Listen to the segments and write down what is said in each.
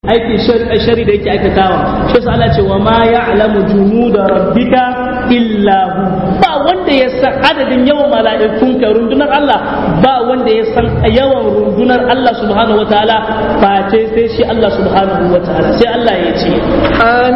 aikin shari da yake aikatawa shi yasa Allah ce wa ma ya'lamu junuda rabbika illa hu ba wanda ya san adadin yawan mala'ikun ka rundunar Allah ba wanda ya san yawan rundunar Allah subhanahu wataala face sai shi Allah subhanahu wataala sai Allah ya ce أم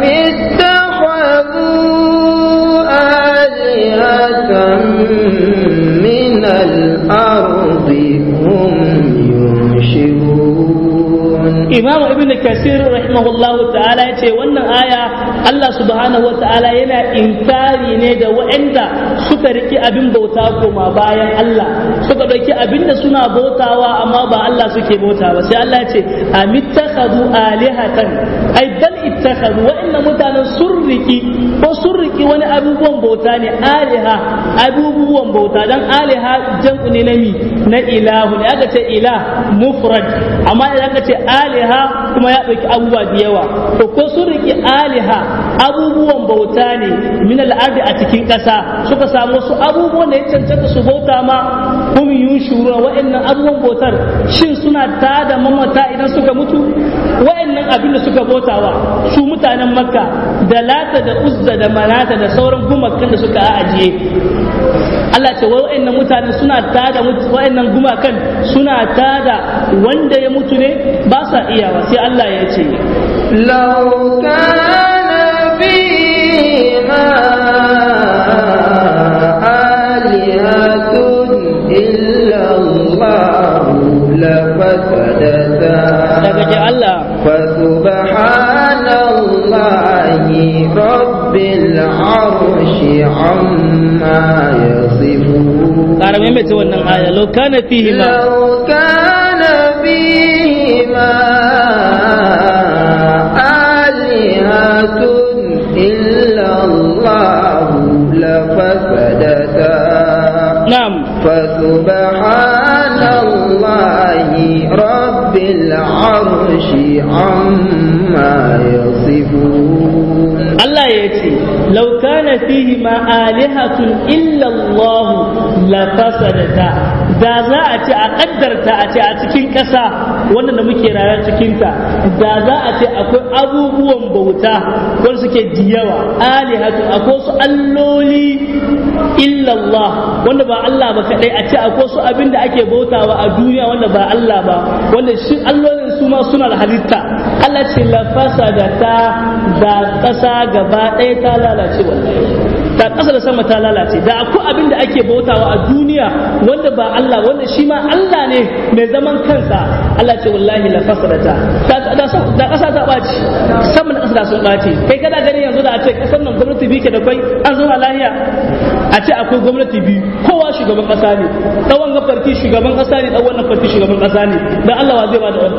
اتخذوا آلهة من الأرض هم ينشرون Imam Ibn Kasir rahimahullahu ta'ala ya ce wannan aya Allah subhanahu wa ta'ala yana inkari ne da waɗanda suka riki abin bauta koma bayan Allah suka ɗauki abin da suna bautawa amma ba Allah suke bauta ba sai Allah ya ce amittakhadhu alihatan ai bal ittakhadhu wa'annan mutanen sun riki ko sun riki wani abubuwan bauta ne aliha abubuwan bauta dan aliha jam'u ne na mi na ilahu ne aka ce ilah mufrad amma idan aka ce aliha kuma ya ɗauki abubuwa da yawa to ko sun riƙe aliha abubuwan bauta ne min al'ardi a cikin ƙasa suka samu wasu abubuwan da ya cancanta su bauta ma hum yunshuruna wa'annan abubuwan bautar shin suna tada mamata idan suka mutu wa'annan abin da suka bautawa su mutanen makka da lata da uzza da manata da sauran gumakan da suka ajiye Allah ce wai wa'annan mutane suna tada wa'annan gumakan suna tada wanda ya mutu ne ba sa iyawa sai Allah ya ce لو كان فيهما آلهة إلا الله لفسدتا daga ce Allah فسبحان الله رب العرش عما يصفون ƙara maimaita wannan aya lau kana fihi ma لو كان فيهما آلهة إلا الله لفسدتا na'am فسبحان الله رب العرش عما يصفون Allah ya ce lau kana fihi ma alihatun illa Allah la fasadata da za a ce a kaddarta a ce a cikin ƙasa wannan da muke rayuwa cikin ta da za a ce akwai abubuwan bauta wanda suke diyawa alihatu akwai su alloli illa Allah wanda ba Allah ba kadai a ce akwai su abin da ake bautawa a duniya wanda ba Allah ba wanda shi allolin su ma suna da halitta Allah ce la fasadata da ƙasa gaba ɗaya ta lalace wallahi da ƙasa da sama ta lalace da akwai abin da ake bautawa a duniya wanda ba Allah wanda shi ma Allah ne mai zaman kansa Allah ce wallahi la fasadata da ƙasa ta ɓaci sama da ƙasa da sun ɓaci kai kana gani yanzu da a ce ƙasar nan gwamnati biyu ke da kwai an zama lahiya a ce akwai gwamnati biyu kowa shugaban ƙasa ne ɗan wannan farki shugaban ƙasa ne ɗan wannan farki shugaban ƙasa ne dan Allah wa zai ba da wani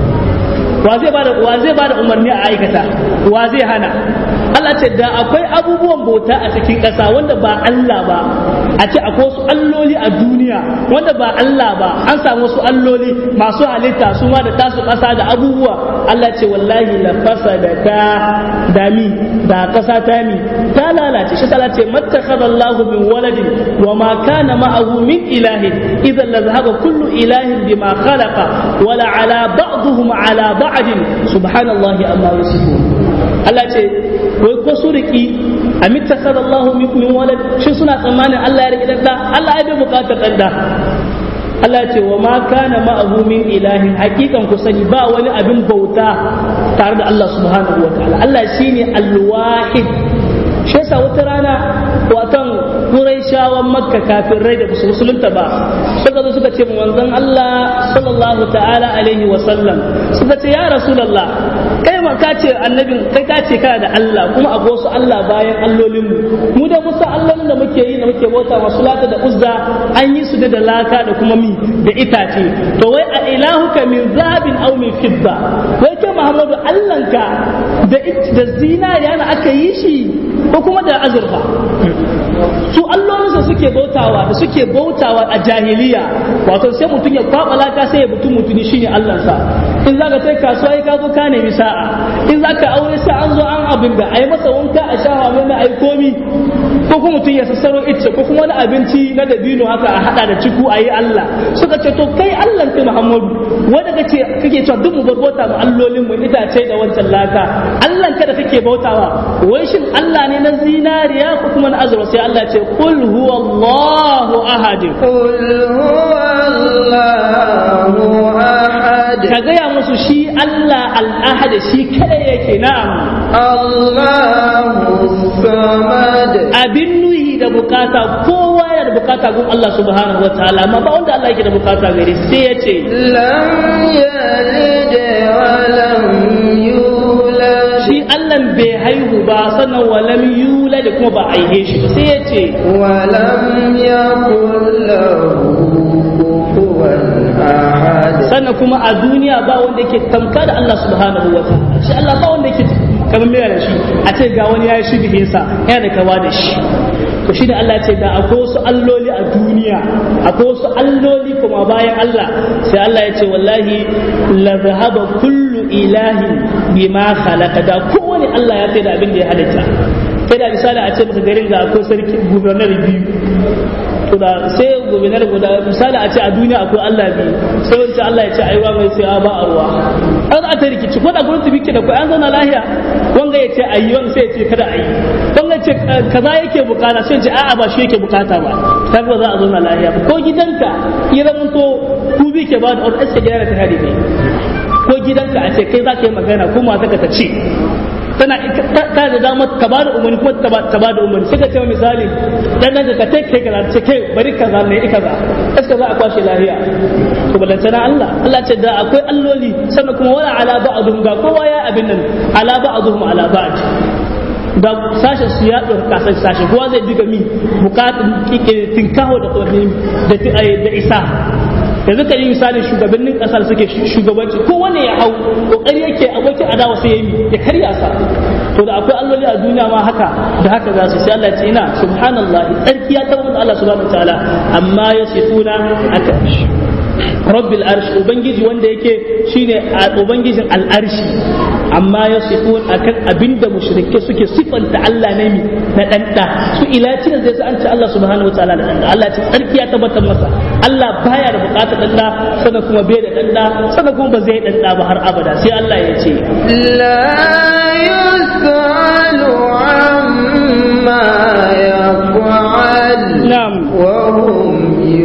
wa zai bada wa zai bada umarni a aikata wa zai hana Allah ce da akwai abubuwan bauta a cikin ƙasa wanda ba Allah ba a ce akwai wasu alloli a duniya wanda ba Allah ba an samu wasu alloli masu halitta su ma da tasu ƙasa da abubuwa Allah ce wallahi la fasada ta dami da ƙasa ta mi ta lalace shi Allah ce mattakhadha Allahu min waladin wa ma kana ma'ahu min ilahin idan la zahaba kullu ilahin bima khalaqa wala ala ba'dihim ala ba'd subhanallahi amma yasifun Allah ce wai ko su riki a mittakhadha Allahu min walad shi suna tsammanin Allah ya riki dan da Allah ya bai bukatar dan da Allah ce wa ma kana ma'ahu min ilahin hakikan ku sani ba wani abin bauta tare da Allah subhanahu wa ta'ala Allah shine al-wahid shi yasa wata rana watan Qurayshawan Makka kafirai da su musulunta ba suka zo suka ce manzon Allah sallallahu ta'ala alaihi wa sallam suka ce ya rasulullah kai ma ka ce annabin kai ka ce kana da Allah kuma a wasu Allah bayan allolin mu mu da musa allolin da muke yi da muke bauta masu lata da uzza an yi su da laka da kuma mi da itace to wai a ilahuka min zabin aw min fidda wai kai Muhammadu Allahnka da da zinariya na aka yi shi ko kuma da azurfa su allolinsa suke bautawa da suke bautawa a jahiliya wato sai mutum ya kwaba laka sai ya mutum mutuni shine allansa in zaka sai kasuwa ya ka zo ka nemi sa'a in za ka aure sai an zo an abin da a yi masa wanka a shafa mai mai komi ko kuma mutum ya sassaro icce ko kuma wani abinci na dabino haka a hada da ciku a yi Allah suka ce to kai Allah kai Muhammadu wanda kace kake cewa duk mu bar bauta mu allolin mu itace da wancan laka Allah ka da kake bautawa wai shin Allah ne na zinariya ko kuma na azurwa sai Allah ce qul huwallahu ahad قل هو الله أحد ka gaya musu shi Allah al-ahad shi kada yake na'am الله الصمد abin nuhi da bukata kowa yana da bukata gun Allah subhanahu wa ta'ala amma ba wanda Allah yake da bukata gare sai ya ce لم يلد ولم يولد shi Allah bai haihu ba sannan walam yula da kuma ba a aihe shi ba sai ya ce ولم يكن له كفوا أحد sannan kuma a duniya ba wanda yake tamka da Allah subhanahu wa ta'ala shi Allah ba wanda yake kamar mai da shi a ce ga wani ya yi shi bihinsa yana da kawa da shi to shi da Allah ce da akwai wasu alloli a duniya akwai wasu alloli kuma bayan Allah sai Allah ya ce wallahi la zahaba kullu ilahin bima khalaqa da kowane Allah ya da abin da ya halitta kai da misali a ce maka garin ga akwai sarki gubernar biyu to da sai gobinar guda misali a ce a duniya akwai Allah biyu sai wancan Allah ya ce aiwa mai sai a ba a ruwa an a ta rikici ko da gwamnati bike da kai an zauna lahiya wanga ya ce ayi wanga sai ya ce kada ayi wanga ya ce kaza yake bukata sai ya ce a'a ba shi yake bukata ba ta ba za a zauna lahiya ba ko gidanka ya zama to ku bi ke ba da orders ka gyara ta hadi ne ko gidanka a ce kai za ka yi magana ko mata ka ta ce tana ta da damar ka ba da umarni kuma ta ba da umarni sai ka ce misali dan nan ka take kai kaza ce kai bari kaza ne ika za iska za a kwashe lafiya to balantana Allah Allah ce da akwai alloli sannan kuma wala ala ba'dhum ga kowa ya abin nan ala ba'dhum ala ba'd da sashen su ya ɗauka kasar sashen kowa zai diga mi bukatun tinkaho da da isa yanzu ka yi misalin shugabannin kasar suke shugabanci ko wanda ya hau kokari yake abokin adawa sai ya yi ya karya sa to da akwai alloli a duniya ma haka da haka za su sai Allah ya ce ina subhanallah tsarki ya tabbata Allah subhanahu wataala amma ya sifuna aka rabbil arsh ubangiji wanda yake shine ubangijin al'arshi amma ya sifun akan abinda mushrike suke sifanta Allah ne mi na danda su ilaci da zai an ce Allah subhanahu wataala da danda Allah ce tsarki ya tabbatar masa Allah baya da bukatar danda sannan kuma bai da danda sannan kuma ba zai danda ba har abada sai Allah ya ce لا يسأل عما يفعل na'am وهم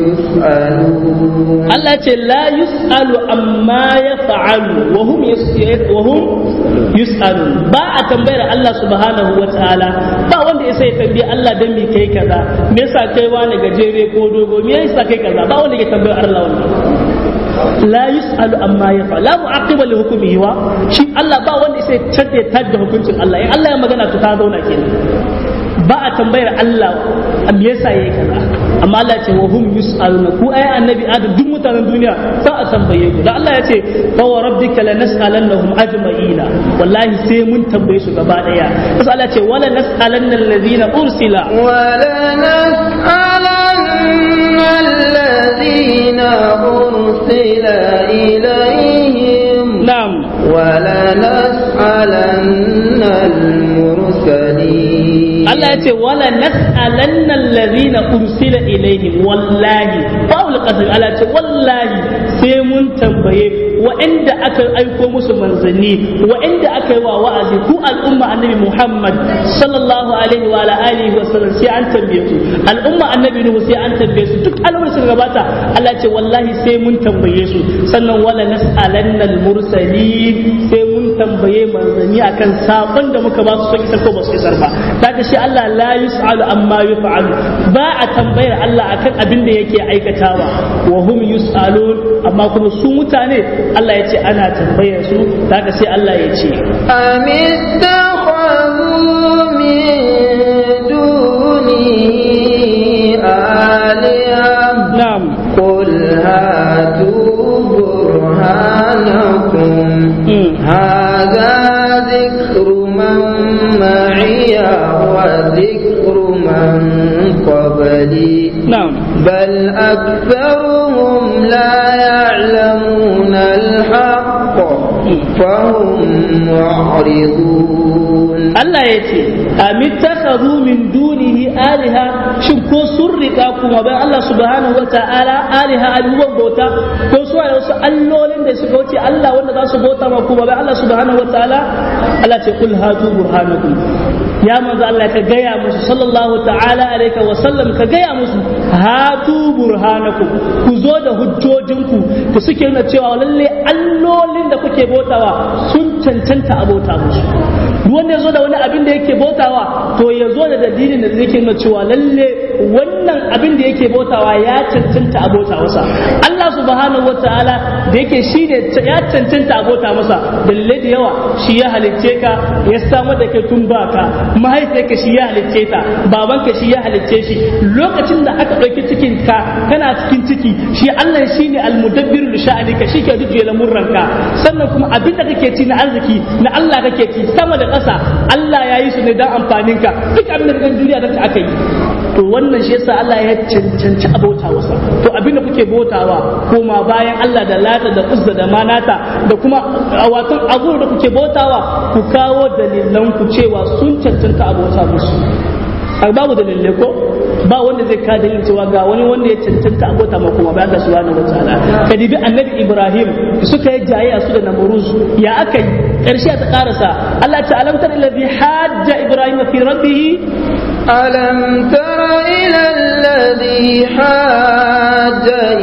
يسألون Allah ce la yus'alu amma ya fa'alu wa hum yus- wa hum yus'alun ba a tambayar Allah subhanahu wa ta'ala ba wanda ya sai tambaye Allah dan me kai kaza me yasa kai wani gajere ko dogo me yasa kai kaza ba wanda ya tambayar Allah wannan la yus'alu amma ya fa'alu la mu'aqiba li hukmihi wa shi Allah ba wanda ya sai tadda tadda hukuncin Allah in Allah ya magana to ta zauna kenan ba a tambayar Allah me yasa yayi kaza amma Allah ya ce wa hum yus'aluna ku ai annabi adam duk mutanen duniya za a tambaye ku da Allah ya ce fa wa rabbika lanas'alannahum ajma'ina wallahi sai mun tambaye su gaba daya sai Allah ya ce wala nas'alanna alladhina ursila ولنسألن الذين أرسل إليهم na'am ولنسألن المرسلين Allah ya ce wala nas'alanna alladhina ursila ilaihim wallahi Paul qasar Allah ya ce wallahi sai mun tambaye wa'anda aka aiko musu manzanni wa'anda aka yi wa wa'azi ku al'umma annabi Muhammad sallallahu alaihi wa ala alihi wa sallam sai an tambaye su al'umma annabi Nuhu sai an tambaye su duk al'ummar suka gabata Allah ya ce wallahi sai mun tambaye su sannan wala nas'alanna al-mursalin sai mun tambaye manzanni akan sabon da muka ba su son isar ko ba su isar ba daga shi Allah la yus'alu amma yuf'alu ba a tambayar Allah akan abin da yake aikatawa wa hum yus'alun amma kuma su mutane Allah ya ce ana tambayar su daga sai Allah ya ce أم اتخذوا من دونه آلهة na'am قل هاتوا برهانكم Mm. هذا ذكر من معي وذكر من قبلي na'am بل أكثرهم لا يعلمون الحق فهم معرضون Allah ya ce amittakhadhu min dunihi aliha shin ko sun rika kuma bayan Allah subhanahu wa ta'ala aliha abubuwan bauta ko su waye wasu allolin da suka wuce Allah wanda za su bauta ma kuma bayan Allah subhanahu wa ta'ala Allah ce kul hatu burhanakum ya manzo Allah ka gaya musu sallallahu ta'ala alaihi wa sallam ka gaya musu hatu burhanakum ku zo da hujjojinku da suke nuna cewa lalle allolin da kuke bautawa sun cancanta a bauta musu duk wanda ya zo da wani abin da yake bautawa to ya zo da dalilin da zai nuna cewa lalle wannan abin da yake bautawa ya cancanta a bauta masa Allah subhanahu wataala da yake shi ne ya cancanta a bauta masa dalilai da yawa shi ya halicce ka ya samar da kai tun baka mahaifiyarka shi ya halicce ta babanka shi ya halicce shi lokacin da aka ɗauki cikin ka kana cikin ciki shi Allah shi ne almudabbiru li sha'anika shi ke duk lamurranka sannan kuma abin da kake ci na arziki na Allah kake ci sama da ƙasa Allah ya yi su ne don amfaninka duk abin da kan duniya da aka yi to wannan shi yasa Allah ya cancanci a bauta wasa to abin da kuke bautawa koma bayan Allah da lata da uzza da manata da kuma watan abu da kuke bautawa ku kawo dalilan ku cewa sun cancanta a bauta musu a babu dalilai ko ba wanda zai ka dalilin cewa ga wani wanda ya cancanta a bauta ma kuma bayan Allah subhanahu wataala ka dibi annabi Ibrahim suka yi jayayya su da Namruz ya aka yi karshe ta karasa Allah ta alamtar alladhi hajja Ibrahim fi rabbih ألم تر إلى الذي حاج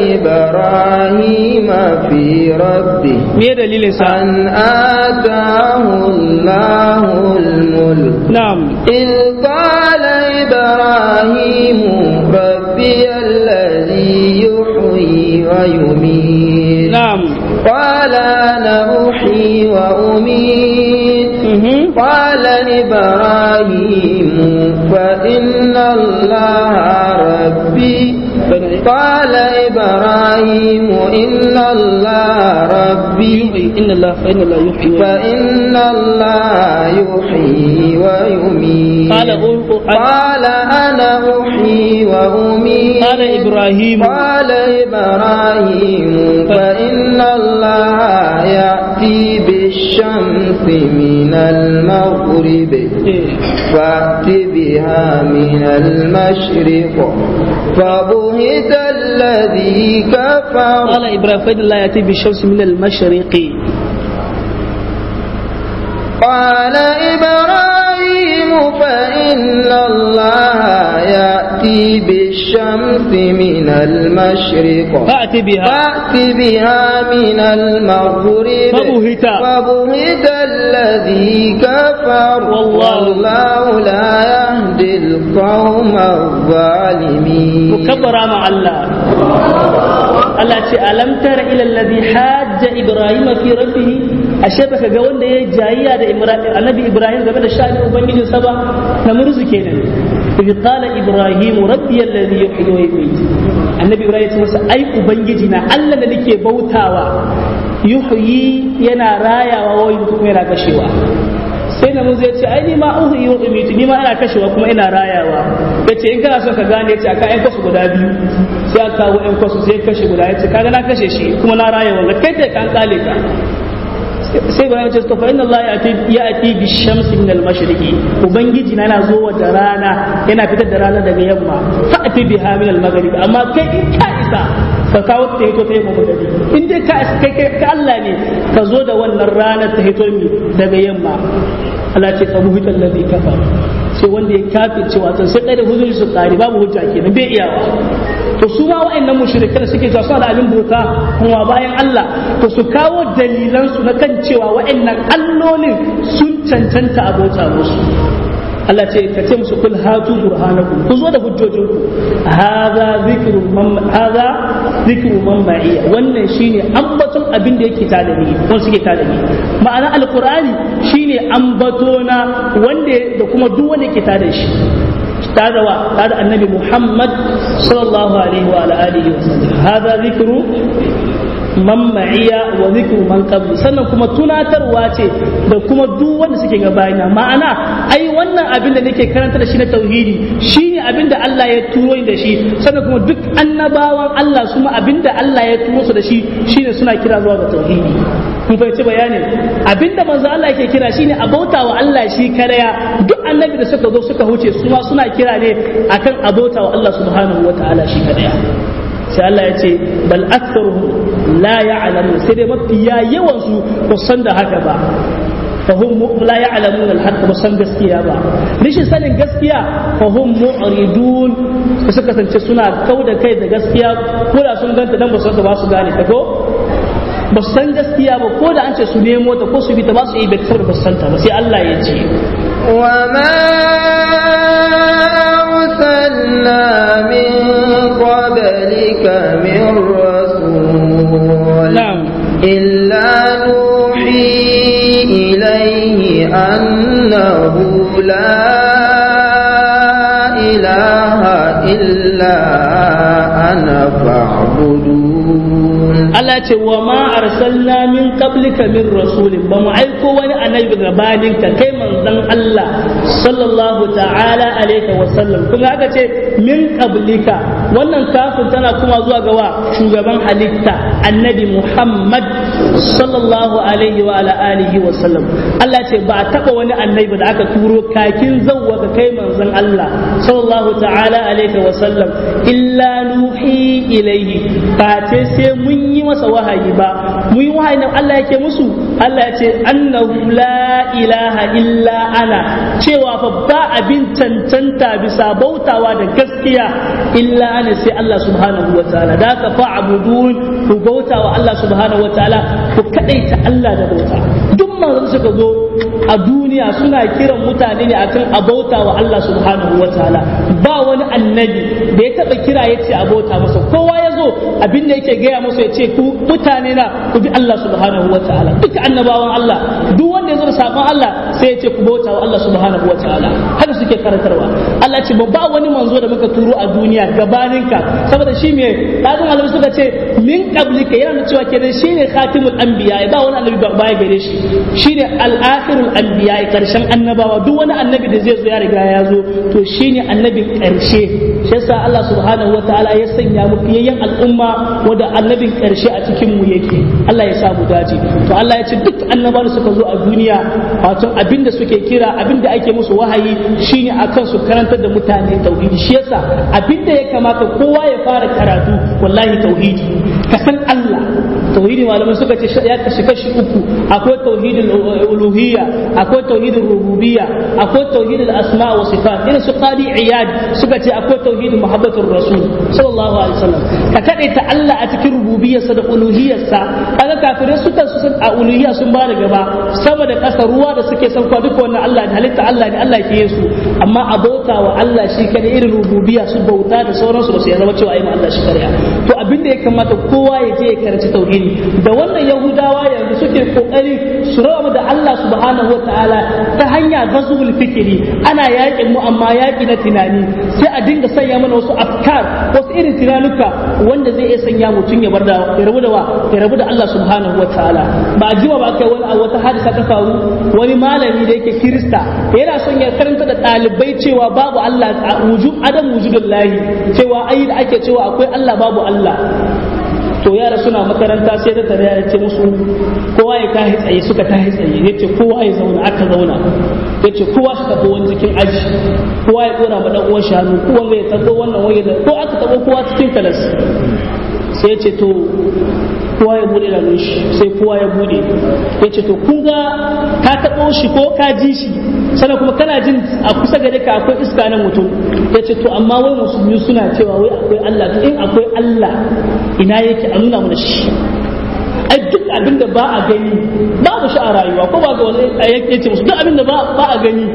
إبراهيم في ربه me dalilin sa أن آتاه الله الملك na'am إذ قال إبراهيم ربي الذي يحيي ويميت na'am قال أنا أحيي وأميت mhm قال إبراهيم فإن الله ربي قال إبراهيم إن الله ربي inna Allah fa inna Allah yuhyi wa فإن الله يحيي ويميت قال أو- قال أنا أحيي وأميت قال إبراهيم قال إبراهيم فإن الله يأتي بالشمس من المغرب فأت بها من المشرق فبهت الذي كفر قال إبراهيم فإن الله يأتي بالشمس من المشرق قال إبراهيم فإن الله يأتي بالشمس من المشرق فأت بها فأت بها من المغرب فبهت. فبهت الذي كفر والله- والله لا يهدي القوم الظالمين mukabbara ma Allah Allah ce alam tara ila alladhi hajja ibrahima fi rabbih ashe baka ga wanda ya jayayya da Imra- annabi ibrahim game da sha'anin ubangijin sa ba na murzu kenan idh qala ibrahim rabbi alladhi yuhyi wa yumiit annabi ibrahim ya ce masa ai ubangiji na Allah da nake bautawa yuhyi yana rayawa wa yumiitu kuma yana kashewa sai na mun zai ce ai ni ma uhu yi wa umitu ni ma ina kashewa kuma ina rayawa ya ce in kana son ka gane ya ce aka yan kwasu guda biyu sai aka kawo yan kwasu sai kashe guda ya ce kaga na kashe shi kuma na rayawa ga kai da kan kale ka sai bayan ce to fa inna Allah ya ati bi shamsi min al mashriqi ubangiji na yana zo da rana yana fitar da rana daga yamma fa ati biha min al maghrib amma kai in ka isa ka kawo ta hito ta yamma magari in dai ka isa kai kai ka Allah ne ka zo da wannan ranar ta hito mi daga yamma Allah ce fa buhita alladhi kafara sai wanda ya kafe cewa to sai kai da hujjoji su tsari babu hujja kenan bai iyawa to su ma wa'annan mushrikai da suke cewa suna da abin bauta kuma bayan Allah to su kawo dalilan su na kan cewa wa'annan allolin sun cancanta a bauta musu Allah ce ka ce musu kul hatu burhanakum ku zo da hujjojinku hadha zikru man hadha zikru man ma'iya wannan shine ambaton abin da yake tada ni wanda suke tada ni ma'ana alqur'ani shine ambatona wanda da kuma duk wanda yake tada shi tada wa tada annabi Muhammad sallallahu alaihi wa alihi wa sallam hadha zikru man ma'iya wa zikru man qabli sannan kuma tunatarwa ce da kuma duk wanda suke gabayina ma'ana ai wannan abin da nake karanta da shi na tauhidi shine abin da Allah ya turo da shi sannan kuma duk annabawan Allah su ma abin da Allah ya turo su da shi shine suna kira zuwa ga tauhidi kun fahimci bayanin abinda manzo Allah yake kira shine a bauta wa Allah shi karaya duk annabi da suka zo suka huce su ma suna kira ne akan a bauta wa Allah subhanahu wataala shi karaya sai Allah ya ce bal aktharuhum la ya'lamu sai dai mafiya yawan su ba san da haka ba fahum la ya'lamun al-haqq ba san gaskiya ba rishin sanin gaskiya fahum mu'ridun suka kasance suna kauda kai da gaskiya ko da sun ganta dan ba su ba su gane ta ko ba su san gaskiya ba ko da an ce su nemo ta ko su bi ta ba su yi bai saboda ba su santa ba sai Allah ya ce وما أرسلنا من قبلك من رسول نعم إلا نوحي إليه أنه لا إله إلا أنا فاعبدون Allah ce wa ma arsalna min qablika min rasulin ba mu aiko wani annabi gabanin ka kai manzon Allah sallallahu ta'ala alaihi wa sallam kuma aka ce min qablika wannan kafin tana kuma zuwa ga wa shugaban halitta annabi Muhammad sallallahu alaihi wa ala alihi wa sallam Allah ce ba a taba wani annabi da aka turo kakin zawwa ka kai manzon Allah sallallahu ta'ala alaihi wa sallam illa nuhi ilaihi ba ce sai mun yi masa wahayi ba mu yi wahayi nan Allah yake musu Allah ya ce annahu la ilaha illa ana cewa fa ba abin cancanta bisa bautawa da gaskiya illa ana sai Allah subhanahu wa ta'ala da ka fa'budun ku bautawa Allah subhanahu wa ta'ala ku kadaita Allah da bauta duk manzon suka zo a duniya suna kiran mutane ne akan a bauta wa Allah subhanahu wa ta'ala ba wani annabi da ya taba kira ya ce a bauta masa kowa ya zo abin da yake gaya musu ya ce ku mutane na ku bi Allah subhanahu wa ta'ala duka annabawan Allah duk wanda ya zo da sabon Allah sai ya ce ku bauta wa Allah subhanahu wa ta'ala haka suke karantarwa Allah ce ba wani manzo da muka turo a duniya gabaninka saboda shi me lazim alim suka ce min qablika yana cewa kenan shine khatimul anbiya ba wani annabi ba baya gare shi shine al-akhirul anbiya karshen annabawa duk wani annabi da zai zo ya riga ya zo to shine annabin karshe shi yasa Allah subhanahu wa ta'ala ya sanya mu fiyayyen al'umma wanda annabin karshe a cikin mu yake Allah ya sa mu dace to Allah ya ce duk annabawa suka zo a duniya wato abinda suke kira abinda ake musu wahayi shine akan su karantar da mutane tauhidi shi yasa abinda ya kamata kowa ya fara karatu wallahi tauhidi ka san Allah tauhidi malamai suka ce ya kashi kashi uku akwai tauhidul uluhiyya akwai tauhidul rububiyya akwai tauhidul asma wa sifat irin su qadi iyad suka ce akwai tauhidul muhabbatur rasul sallallahu alaihi wasallam ka kadaita Allah a cikin rububiyyarsa da uluhiyyarsa kaga kafirai suka su a uluhiyya sun ba da gaba sama da kasa ruwa da suke san kwa duka wannan Allah ne halitta Allah ne Allah ke su amma a bauta wa Allah shi kada irin rububiyya su bauta da sauransu da su ya zama cewa ai Allah shi kariya to abin da ya kamata kowa ya je ya karanci tauhidi da wannan yahudawa yanzu suke kokari su raba da Allah subhanahu wa ta'ala ta hanya gazul fikiri ana yakin mu amma yaki na tunani sai a dinga sanya mana wasu afkar wasu irin tunanuka wanda zai iya sanya mutum ya bar da ya rabu da wa ya rabu da Allah subhanahu wa ta'ala ba jima ba kai wani wata hadisa ta faru wani malami da yake kirista yana son ya karanta da ɗalibai cewa babu Allah wujud adam wujudullahi cewa ai da ake cewa akwai Allah babu Allah to yara suna makaranta sai da tare ya ce musu kowa ya tahi tsaye suka tahi tsaye ya ce kowa ya zauna aka zauna ya ce kowa shi tafi wani cikin aji kowa ya dora ma dan uwan shanu ko wanda ya tabo wannan wani da ko aka tabo kowa cikin kalas sai ya ce to kowa ya bude da shi sai kowa ya bude ya ce to kun ga ka tabo shi ko ka ji shi sannan kuma kana jin a kusa gare ka akwai iska na mutum ya ce to amma wai musulmi suna cewa wai akwai Allah to in akwai Allah ina yake a nuna mana shi ai duk abin da ba a gani babu shi a rayuwa ko ba ga wani yake ce musu duk abin da ba a gani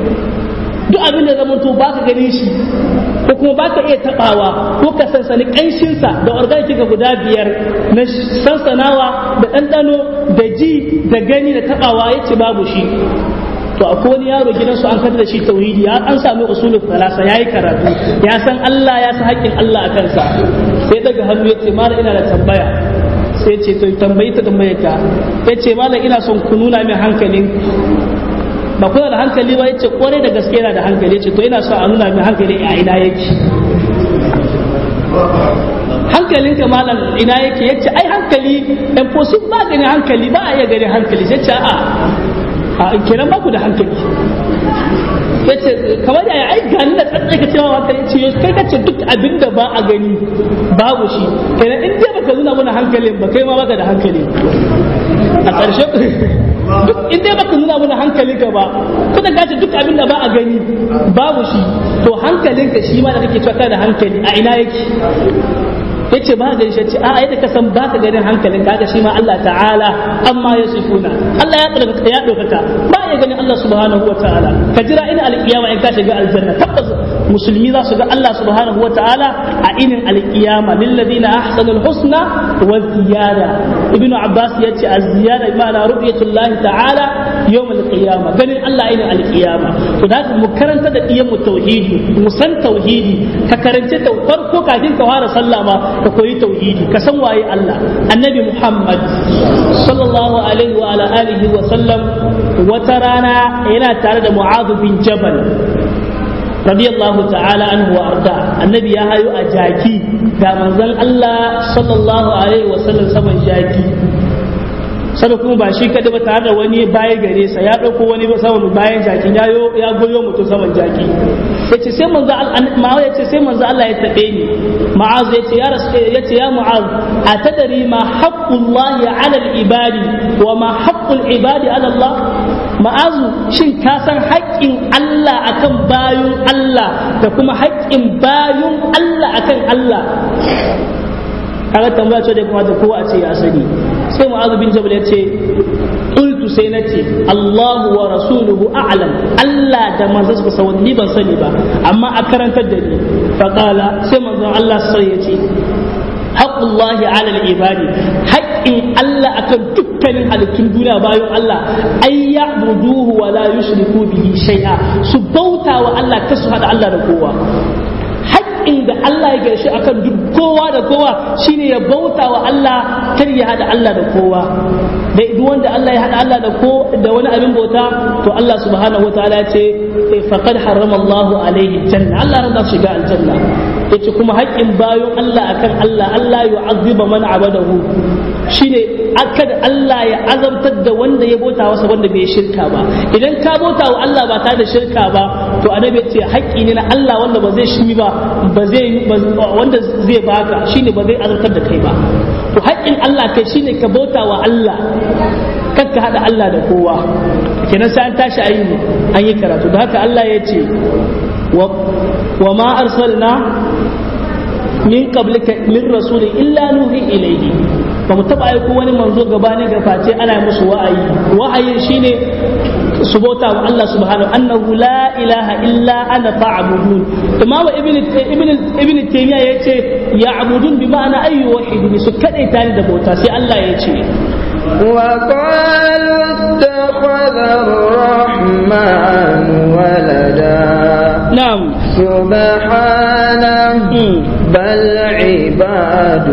duk abin da zama to ba ka gani shi ko kuma ba ka iya tabawa ko ka sansani kanshinsa da organic ga guda biyar na sansanawa da ɗanɗano da ji da gani da tabawa ya ce babu shi to akwai wani yaro gidansu an kada da shi tauhidi ya an sami usulul falasa yayi karatu ya san Allah ya san haƙƙin Allah a kansa sai daga hannu ya ce mara ina da tambaya sai ce to tambayi ta tambaye ka yace malam ina son ku nuna min hankalin ba kuna da hankali ba yace kwarai da gaske yana da hankali yace to ina so a nuna min hankali a ina yake hankalinka malam ina yake yace ai hankali impossible ba gani hankali ba a iya gani hankali sai ce a a kenan ba ku da hankali yace kamar yaya ai gani da tsatsai ka cewa hankali yace kai kace duk abin da ba a gani babu shi kenan in dai baka nuna mana hankalin ba kai ma baka da hankali a ƙarshe duk in dai baka nuna mana hankalinka ba kuma ka ce duk abin da ba a gani babu shi to hankalinka shi ma da kake cewa kana da hankali a ina yake yace ba gani shi ce a yadda ka san baka ganin hankalin kaga shi ma Allah ta'ala amma ya sifuna Allah ya tsarkaka ya dokaka ba ya ganin Allah subhanahu wataala ka jira ina alkiyama in ka shiga aljanna tabbas musulmi za su ga Allah subhanahu wataala a inin alkiyama lil ladina ahsanul husna wa ziyada ibn abbas yace az-ziyada bi ma'ana ru'yatullah ta'ala yawm al-qiyama ganin Allah inin alkiyama to da mu karanta da iyan mu tauhidi mu san tauhidi ka karance ta farko kafin ka fara sallah ma ka koyi tauhidi ka san waye Allah annabi Muhammad sallallahu alaihi wa ala alihi wa sallam wata rana yana tare da Mu'adh bin Jabal radiyallahu ta'ala anhu wa arda annabi ya hayo a jaki ga manzon Allah sallallahu alaihi wa sallam saman jaki sada kuma ba shi kadai ba tare da wani baya gare sa ya dauko wani ba saman bayan jakin ya yo ya goyo mutum saman jaki yace sai manzo Allah yace sai manzo Allah ya tabe ni ma'az yace ya rasul yace ya mu'az atadari ma haqqullahi 'ala al-ibadi wa ma haqqul ibadi 'ala Allah ma'azu shin ka san haƙƙin Allah akan bayun Allah da kuma haƙƙin bayun Allah akan Allah kaga tambaya ce da kuma da kowa a ce ya sani sai mu'azu bin jabal ya ce qultu sai na ce Allahu wa rasuluhu a'lam Allah da manzon sa sawani ban sani ba amma a karantar da ni fa qala sai manzon Allah sai ya ce haqqullahi 'ala al-ibadi haqqin Allah akan dukkanin halittun duniya bayan Allah ay ya'buduhu wa la yushriku bihi shay'a su bauta wa Allah kasu hada Allah da kowa haƙƙin da Allah ya gaishe akan duk kowa da kowa shine ya bauta wa Allah kar ya hada Allah da kowa da duk wanda Allah ya hada Allah da ko da wani abin bauta to Allah subhanahu wataala ya ce faqad harrama Allah alaihi janna Allah ran da shiga aljanna yace kuma haƙƙin bayon Allah akan Allah Allah yu'azziba man abadahu shine akad Allah ya azabtar da wanda ya bauta wasa wanda bai shirka ba idan ka bauta wa Allah ba tare da shirka ba to annabi ce haƙƙi ne na Allah wanda ba zai shi ba ba zai wanda zai baka shine ba zai azabtar da kai ba to haƙƙin Allah kai shine ka bauta wa Allah kar ka hada Allah da kowa kenan sai an tashi ayi ne an yi karatu da haka Allah ya ce wa ma arsalna min qablika min rasulin illa nuhi ilayhi ba mu taba aiko wani manzo gabanin ga face ana musu wa'ayi wa'ayin shine su bauta wa Allah subhanahu annahu la ilaha illa ana fa'budun imam ibn ibn ibn taymiya yace ya'budun bi ma'ana ayyu wahid su kade tare da bauta sai Allah ya ce وقالوا اتخذ الرحمن ولدا na'am سبحانه بل عباد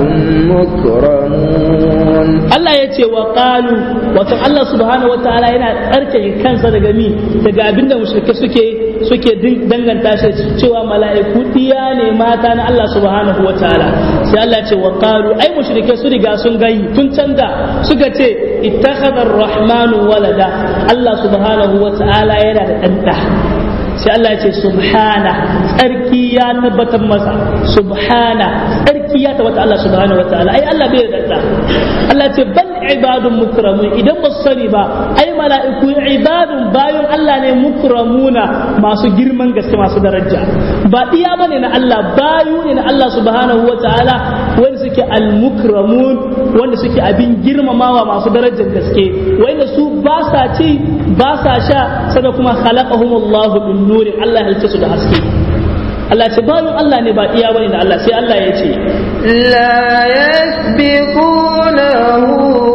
مكرمون Allah ya ce wa qalu wato Allah subhanahu wataala yana tsarkake kansa daga mi daga abinda mushrike suke suke danganta shi cewa mala'iku diya ne mata na Allah subhanahu wataala sai Allah ya ce wa qalu ai mushrike su riga sun gayi tun canza suka ce ittakhadha ar-rahmanu walada Allah subhanahu wataala yana da danta sai Allah ya ce subhana tsarki ya tabbatar masa subhana tsarki ya tabbata Allah subhanahu wa ta'ala ai Allah bai da Allah ce bal ibadun mukramun idan ba su sani ba ai mala'iku ibadun bayan Allah ne mukramuna masu girman gaske masu daraja ba iya bane na Allah bayu ne na Allah subhanahu wa ta'ala wanda suke al-mukramun wanda suke abin girmamawa masu darajar gaske wanda su ba sa ci ba sa sha sai kuma khalaqahumullahu bin nuri Allah ya halice su da haske Allah ce bayan Allah ne ba iya bane da Allah sai Allah ya ce لا يسبقونه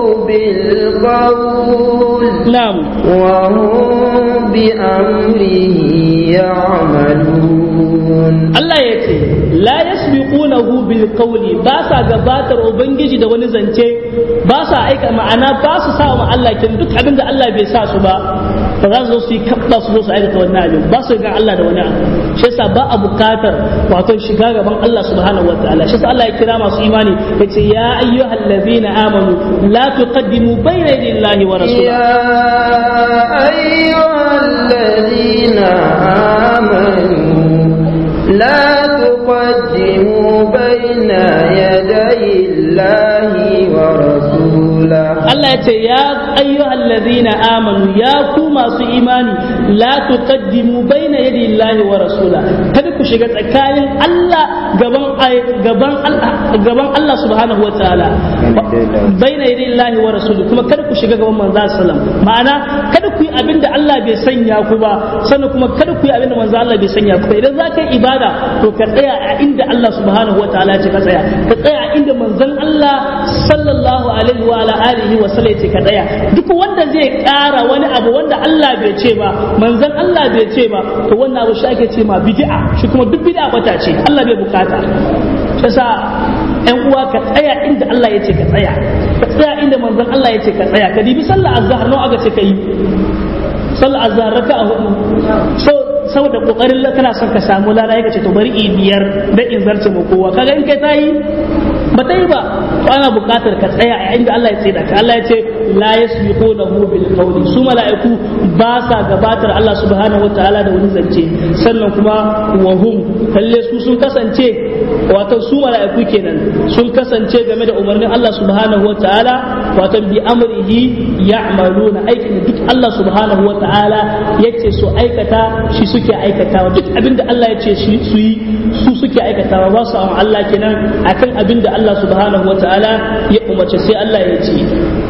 بالقول na'am وهم بأمره يعملون Allah ya ce la yasbiqunahu bil qawli ba sa gabatar ubangiji da wani zance ba sa aika ma'ana ba su sa wa Allah kin duk abin da Allah bai sa su ba ba za su zo su yi kabba su zo su aikata wannan abin ba su ga Allah da wani abu shi yasa ba a bukatar wato shiga gaban Allah subhanahu wataala shi yasa Allah ya kira masu imani yace ya ayyuhallazina amanu la tuqaddimu bayna yaday Allahi wa rasulihi يا أيها الذين آمنوا لا تقدموا بين يدي الله ورسوله Allah ya ce ya ayyuhal ladhina amanu ya ku masu imani la tuqaddimu baina yadi Allahi wa rasula kada ku shiga tsakanin Allah gaban gaban Allah gaban Allah subhanahu wa ta'ala baina yadi Allahi wa rasuli kuma kada ku shiga gaban manzo sallam ma'ana kada ku yi abinda Allah bai sanya ku ba sannan kuma kada ku yi abinda manzo Allah bai sanya ku ba idan za ka yi ibada to ka tsaya a inda Allah subhanahu wa ta'ala ya ce ka tsaya ka tsaya a inda manzon Allah sallallahu alaihi wa ala alihi wa sallam ya ce ka tsaya duk wanda zai ƙara wani abu wanda Allah bai ce ba manzon Allah bai ce ba to wannan abu shi ake ce ma bid'a shi kuma duk bid'a bata ce Allah bai bukata yasa ƴan uwa ka tsaya inda Allah ya ce ka tsaya ka tsaya inda manzon Allah ya ce ka tsaya ka dibi sallar azhar nawa aka ce ka yi sallar azhar raka'a hudu so saboda kokarin kana son ka samu lada ya ce to bari i biyar da in zarce mu kowa kaga in kai tayi ba ta yi ba to ana buƙatar ka tsaya a inda Allah ya ce da ka Allah ya ce la yasbiqunahu bil qawli su mala'iku ba sa gabatar Allah subhanahu wataala da wani zance sannan kuma wa hum kalle su sun kasance wato su mala'iku kenan sun kasance game da umarnin Allah subhanahu wataala wato bi amrihi ya'maluna aikin da duk Allah subhanahu wataala yace su aikata shi suke aikatawa duk abinda Allah ya ce su yi su suke aikatawa ba su Allah kenan akan abinda Allah subhanahu wataala ya umarce sai Allah ya ce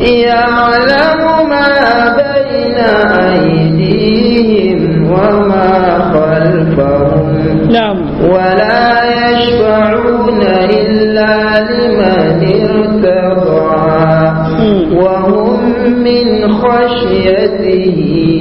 يعلم ما بين أيديهم وما خلفهم na'am ولا يشفعون إلا لمن ارتضى وهم من خشيته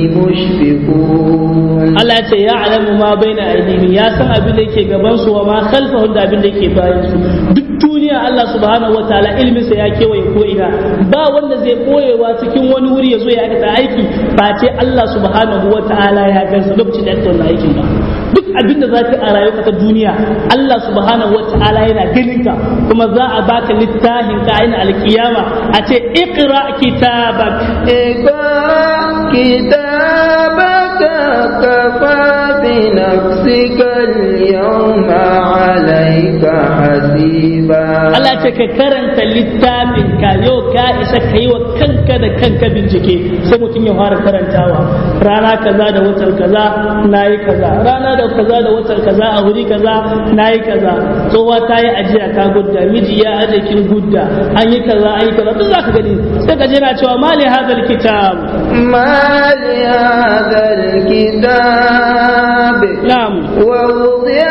مشفقون Allah ce ya alamu ma baina aidihim ya san abin da yake gaban su wa ma khalfahum da abin da yake bayan su duk duniya Allah subhanahu wataala ilmin sa ya kewaye ko ina ba wanda zai koyewa cikin wani wuri ya zo ya aikata aiki face Allah subhanahu wataala ya gansa lokacin da aka wannan aikin ba duk abin da zaka a rayuwa ta duniya Allah subhanahu wataala yana ganin ka kuma za a baka littafin ka ina alkiyama a ce iqra kitabak اقرأ كتابك كفى بنفسك اليوم عليك حسيبا Allah ce ka karanta littafin ka yau ka isa ka yi wa kanka da kanka bincike sai mutum ya fara karantawa rana kaza da watan kaza na yi kaza rana da kaza da watan kaza a wuri kaza na yi kaza tsohuwa ta yi ajiya ta gudda miji ya aje kin gudda an yi kaza an yi kaza duk za ka gani sai ka jira cewa mali hadal kitab ما لهذا الكتاب na'am ووضع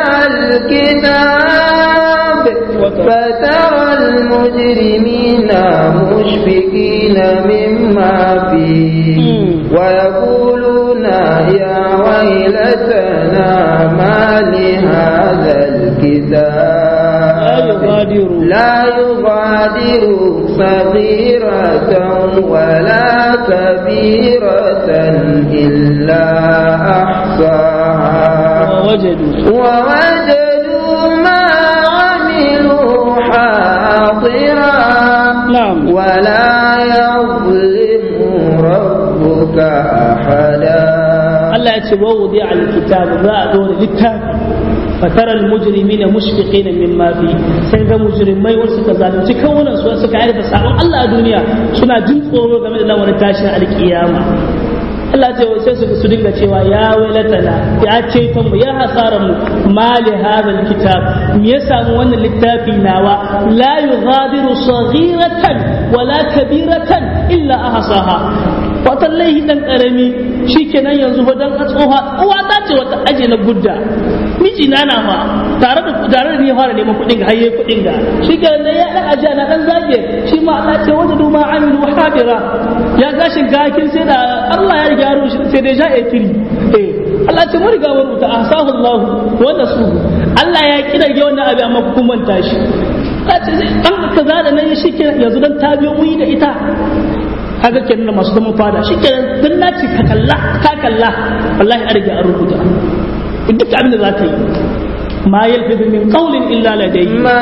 الكتاب فترى المجرمين مشفقين مما فيه ويقولون يا ويلتنا ما لهذا la الكتاب yughadiru لا يغادر صغيرة ولا كبيرة إلا أحصاها wajadu ووجدوا ما عملوا حاضرا na'am ولا يظلم ربك أحدا Allah ya ce wa wudi al-kitab za a dora littafi fatara al-mujrimina mushfiqina mimma fi sai ga mujrimai wasu suka zalunci kawunan su suka aikata sabon Allah a duniya suna jin tsoro game da lamarin tashin alkiyama Allah ce sai su su dinga cewa ya wailatana ya ce mu ya hasaran mu mali hadal kitab me ya samu wannan littafi nawa la yughadiru saghiratan wala kabiratan illa ahsaha wata laihi dan karami shikenan yanzu ba dan tsoha uwa ta ce wata aje na gudda miji na na fa tare da tare da ni fara neman kuɗin ga hayye kuɗin ga shikenan da ya dan aje na dan zage shi ma Allah ce wata duma amilu habira ya gashin gakin sai da Allah ya gyaro shi sai da ja etiri eh Allah ce mun riga mun rubuta ahsahu Allah wa nasu Allah ya kidarge wannan abin amma ku manta shi ka ce dan kaza da nan shi yanzu dan ta biyo muyi da ita kaga kenan masu zaman fada shi kenan dan naci ka kalla ka kalla wallahi an riga an rubuta duk abin da za ka yi ma yalfizu min qawlin illa ladayhi ما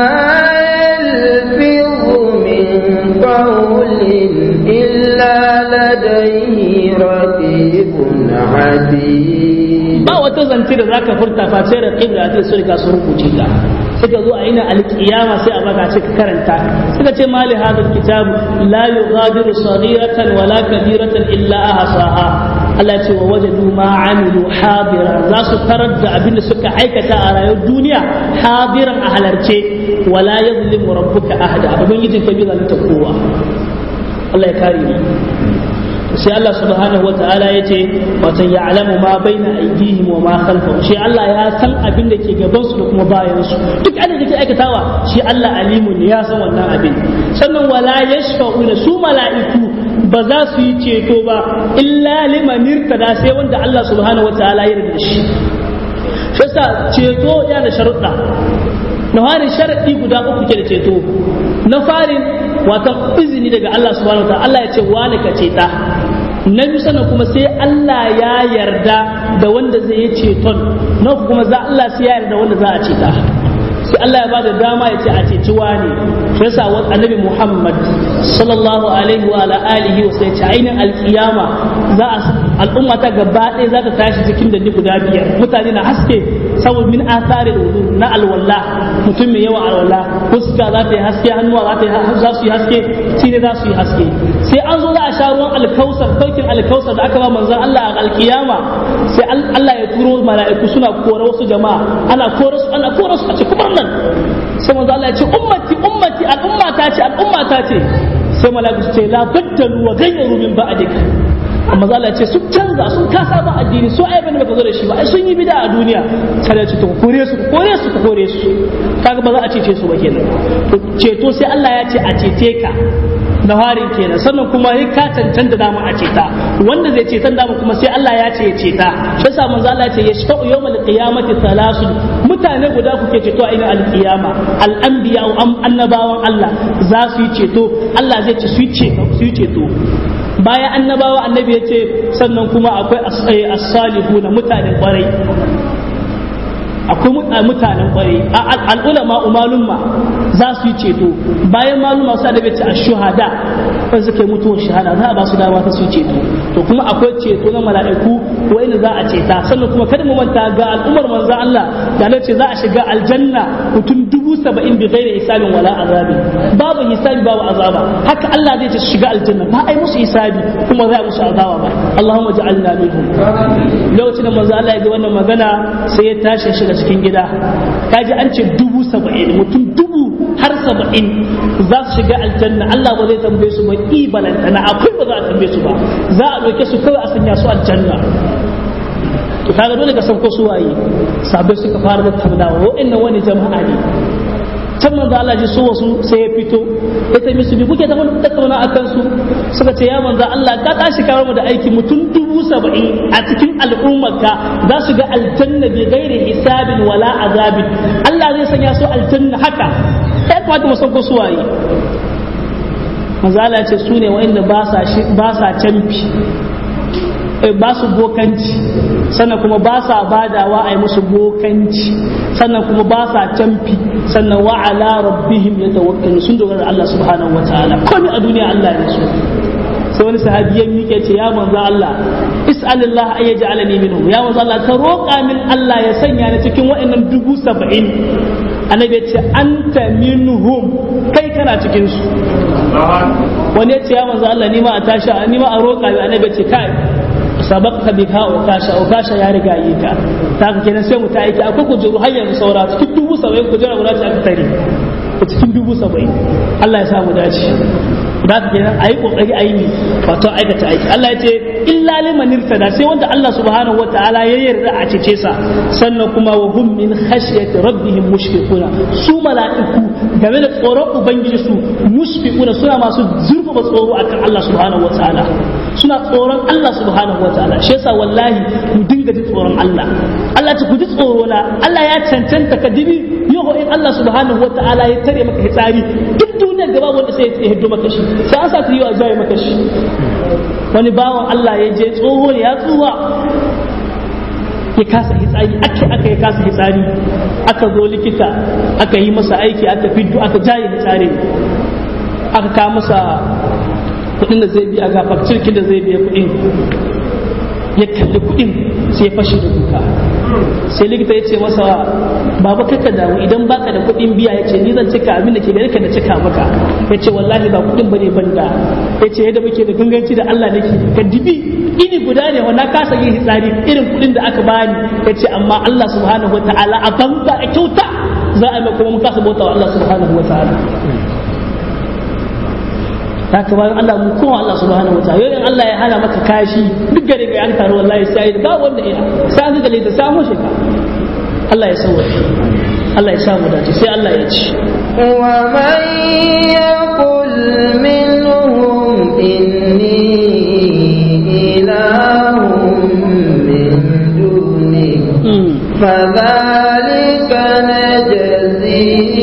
يلفظ من قول إلا لديه رقيب عتيد ba wata zance da zaka furta face da qibla ta su riga su rubuce ta suka zo a ina alkiyama sai a baka ce ka karanta suka ce mali hadal kitab la yughadiru saghiratan wala kabiratan illa ahsaha Allah ce wa wajadu ma amilu hadira za su tarar da abin da suka aikata a rayuwar duniya hadiran a halarce wala yazlimu rabbuka ahada ubangijin ka bi zalunta kowa Allah ya kare mu sai Allah subhanahu wata'ala ya ce watan ya alamu ma baina aidihim wa ma khalfahum shi Allah ya san abin da ke gaban su da kuma bayan su duk abin da ke aikatawa shi Allah alimun ya san wannan abin sannan wala yashfa'una su mala'iku ba za su yi ceto ba illa liman irtada sai wanda Allah subhanahu wata'ala ya yarda shi shi ceto yana da sharuɗa na farin sharaɗi guda uku ke da ceto na farin wata izini daga Allah subhanahu wa Allah ya ce wani ka ceta na biyu sannan kuma sai Allah ya yarda da wanda zai yi ceton na uku kuma za Allah sai ya yarda wanda za a ceta sai Allah ya bada dama ya ce a ceci wani shi yasa annabi Muhammad sallallahu alaihi wa ala alihi wa sai ce ainin alkiyama za a al'umma ta gaba ɗaya za ta tashi cikin da guda biyar mutane na haske saboda min athari wudu na alwala mutum mai yawa alwala fuska za ta yi haske hannuwa za ta yi za su yi haske shine za su yi haske sai an zo za a sha ruwan alkausar saukin alkausar da aka ba manzon Allah a alkiyama sai Allah ya turo mala'iku suna kora wasu jama'a ana kora su ana kora su a ce kuma nan sai manzon Allah ya ce ummati ummati al'umma ta ce al'umma ta ce sai mala'iku su ce la baddalu wa ghayyaru min ba'dika amma za ce sun canza sun kasa ba addini so ai bane baka zo da shi ba ai sun yi bid'a a duniya sai ya ce to kore su kore su kore su kaga ba za a cece su ba kenan to ceto sai Allah ya ce a cece ka na harin kenan sannan kuma ya ka cancanta dama a ceta wanda zai cetan dama kuma sai Allah ya ce ya ceta shi yasa manzo Allah ya ce yashfa'u yawmal qiyamati thalathun mutane guda kuke ceto a ina alqiyama al-anbiya annabawan Allah za su yi ceto Allah zai ce su yi ceto su yi ceto bayan annabawa annabi ya ce sannan kuma akwai as-salihu na mutanen kwarai akwai mutanen kwarai al'ulama umalumma za su yi ceto bayan maluma su adabe ce ashuhada kan suka yi mutuwar shahada za a ba su dama ta su ceto to kuma akwai ceto na mala'iku wanda za a ceta sannan kuma kada mu manta ga al'ummar manzo Allah da na ce za a shiga aljanna mutum dubu saba'in bi ghairi hisabin wala azabi babu hisabi babu azaba haka Allah zai ce su shiga aljanna ba ai musu hisabi kuma za a musu azaba ba Allahumma ja'alna minhum lokacin da manzo Allah ya ji wannan magana sai ya tashi shiga cikin gida kaji an ce dubu saba'in mutum dubu har saba'in za su shiga aljanna Allah ba zai tambaye su ba i balantana akwai ba za a tambaye su ba za a ɗauke su kawai a sanya su aljanna to kaga dole ka san ko su waye sabai suka fara da tambawa wa'annan wani jama'a ne can manzo Allah ji so wasu sai ya fito ya ta musu bi kuke ta wani tattauna a kansu suka ce ya manzo Allah ka tashi kawar mu da aiki mutum dubu saba'in a cikin al'ummarka za su ga aljanna bi gairi hisabin wala azabin Allah zai sanya su aljanna haka ya kamata mu san ko su waye manzo Allah ya ce su ne wa'anda ba sa ba sa canfi ba su bokanci sannan kuma ba sa badawa a yi musu bokanci sannan kuma ba sa canfi sannan wa ala rabbihim ya tawakkalu sun dogara da Allah subhanahu wataala komai a duniya Allah ne su sai wani sahabi ya miƙe ce ya manzo Allah is'alillah ay yaj'alani minhum ya manzo Allah ka roƙa min Allah ya sanya ni cikin waɗannan dubu saba'in annabi ya ce anta minhum kai kana cikin su wani ya ce ya manzo Allah ni ma a tashi ni ma a roƙa annabi ya ce kai sabaqta bika wa kasha wa kasha ya riga yi ka ta ka kenan sai mu ta aiki akwai kujeru har yanzu saura cikin dubu saba'in kujera guda ce aka tare cikin dubu saba'in Allah ya samu dace da ka kenan ayi kokari ayi ne wato aikata aiki Allah ya ce illa liman irtada sai wanda Allah subhanahu wataala ya yarda a cece sa sannan kuma wa hum min khashyati rabbihim mushfiquna su mala'iku game da tsoron ubangiji su mushfiquna suna masu zurfafa tsoro akan Allah subhanahu wataala suna tsoron Allah subhanahu wataala shi yasa wallahi mu dinga ji tsoron Allah Allah ta ku ji tsoro na Allah ya cancanta ka dibi yau in Allah subhanahu wataala ya tare maka hitsari duk duniyar gaba wanda sai ya hiddo maka shi sai an sa ta yi wa zai maka shi wani bawan Allah ya je tsoho ne ya tsuwa ya kasa hitsari ake aka ya kasa hitsari aka zo likita aka yi masa aiki aka fiddo aka jaye hitsari aka kawo masa kudin da zai biya ga fakcirkin da zai biya kudin ya kalli kudin sai ya fashe da kuka sai likita ya ce masa baba kaka damu idan baka da kudin biya ya ce ni zan cika abin da ke gare ka da cika maka ya ce wallahi ba kudin bane banda ya ce yadda muke da ganganci da Allah nake ka dibi ini guda ne wanda kasa yin hitsari irin kudin da aka bani ya ce amma Allah subhanahu wataala a banza a kyauta za a yi kuma mun kasa bauta wa Allah subhanahu wataala haka bayan Allah mu kuma Allah subhanahu wataala yau in Allah ya hana maka kashi duk gare ga an taro wallahi sai ba wanda ya sai an gale ta samu shi ka Allah ya sauwa Allah ya samu dace sai Allah ya ci wa man yaqul minhum inni ilahun min duni فذلك نجزيه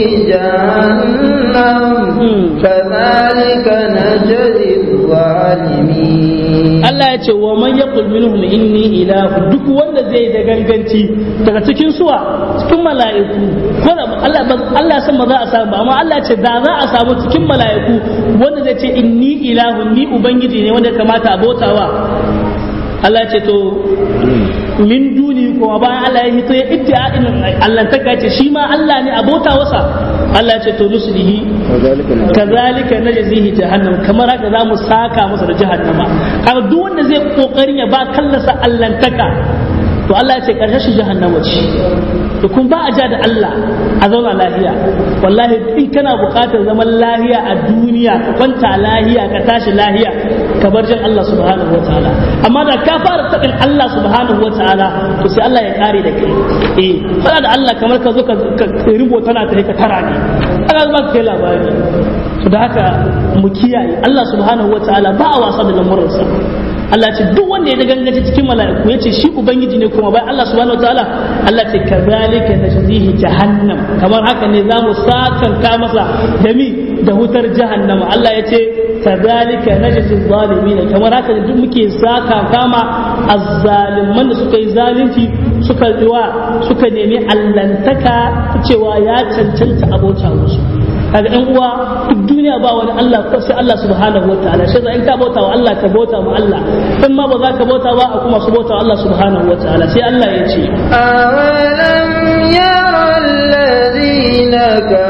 جهنم كذلك نجزي الظالمين Allah ya ce wa man yaqul minhum inni ilahu duk wanda zai da ganganci daga cikin suwa cikin mala'iku ko da Allah Allah san ba za a samu amma Allah ce da za a samu cikin mala'iku wanda zai ce inni ilahu ni ubangiji ne wanda kamata a bautawa Allah ce to min duni kuma bayan Allah ya hito ya iddia'in Allah ta ce shi ma Allah ne abota wasa Allah ce to nuslihi kazalika najzihi jahannam kamar haka za mu saka masa da jahannama kaga duk wanda zai kokarin ya ba kallasa allantaka to Allah ya ce karshe shi jahannama ce to kun ba a ja da Allah a zauna lahiya wallahi in kana buƙatar zaman lahiya a duniya ka kwanta lahiya ka tashi lahiya ka bar jin Allah subhanahu wataala amma da ka fara tabin Allah subhanahu wataala to sai Allah ya kare da kai eh fara da Allah kamar ka zo ka rubo tana ta ka tara ne ana zuwa kai labari to da haka mu kiyaye Allah subhanahu wataala ba a wasa da lamuransa Allah ce duk wanda ya gangace cikin mala'iku ya ce shi ubangiji ne kuma bai Allah subhanahu wataala Allah ce kazalika najzihi jahannam kamar haka ne zamu sakanta masa da mi da hutar jahannama Allah ya ce kazalika najzi zalimin kamar haka ne duk muke saka kama azzaliman da suka yi zalunci suka riwa suka nemi allantaka cewa ya cancanta abota musu kaga ɗan uwa duk duniya ba wani Allah ko sai Allah subhanahu wa ta'ala shi in ka bauta wa Allah ka bauta wa Allah in ma ba za ka bauta ba a kuma su bauta wa Allah subhanahu wa ta'ala sai Allah ya ce awalam yara alladhina